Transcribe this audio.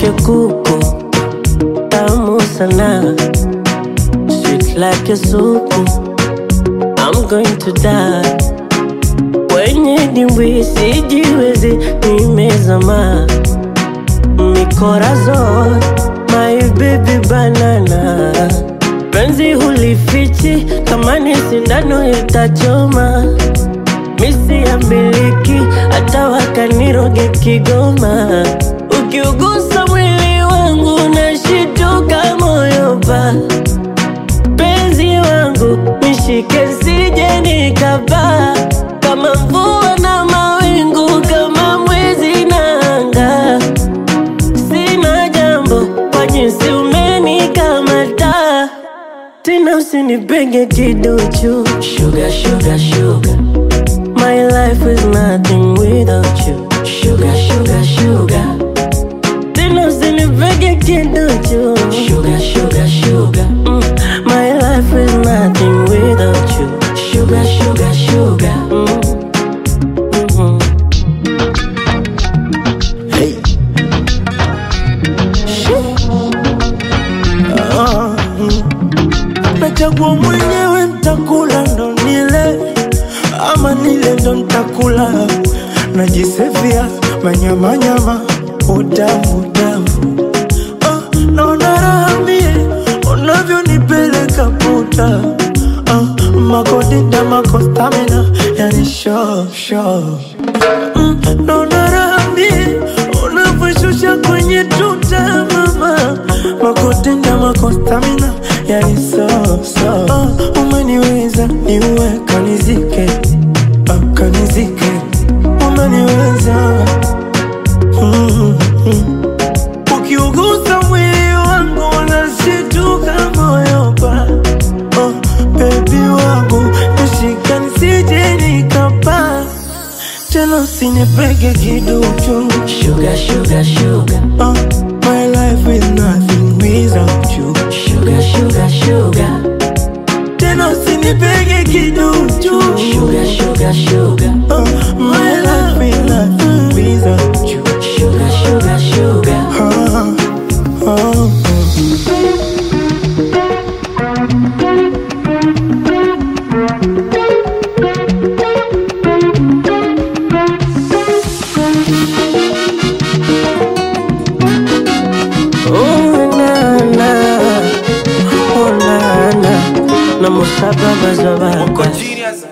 like a kuku, tamu sana, sweet like a soup. I'm going to die. Kwenye dimbwi sijiwezi, nimezama mikorazon, my baby banana. Penzi hulifichi, kama ni sindano itachoma. Misi ya miliki, hata wakaniroge Kigoma. Ukiugusa mwili wangu, nashituka moyo pa penzi wangu nishike sije nikapaa kama mvua na mawingu kama mwezi na anga sina jambo kwa jinsi umenikamata tena usinipenge kiduchu sugar, sugar, sugar. My life is nothing without you sugar, sugar, sugar. Tena usinipenge kiduchu sugar, sugar, sugar. Mm. My life is nothing without you sugar, sugar, sugar. Mm. Mhm. Hey. Ah, mm. Nachagua mwenyewe ntakula ndo nile ama nile ndo ntakula najisevia manyamanyama utamu utamu ah, naona raha mie unavyonipeleka puta ah, makodinda makostamina yani sho sho mm, naona raha mie unavyoshusha kwenye tuta mama makotenda makostamina yani so so uh, umeniweza niue kanizike uh, kanizike umeniweza mm, mm. ukiugusa mwili wangu unashituka moyo pa oh, bebi wangu nishika nisije nikapaa tena usinipege kiduchu Sugar, sugar, sugar. Uh, my life is nothing without you. Sugar, sugar, sugar. Tena usinipege kiduchu. Sugar, sugar, sugar. Uh, my life is nothing without you. Sugar, sugar, sugar. Uh, uh, Oh, na, na. Oh, na, na. Na musaba bazobaka. Genius.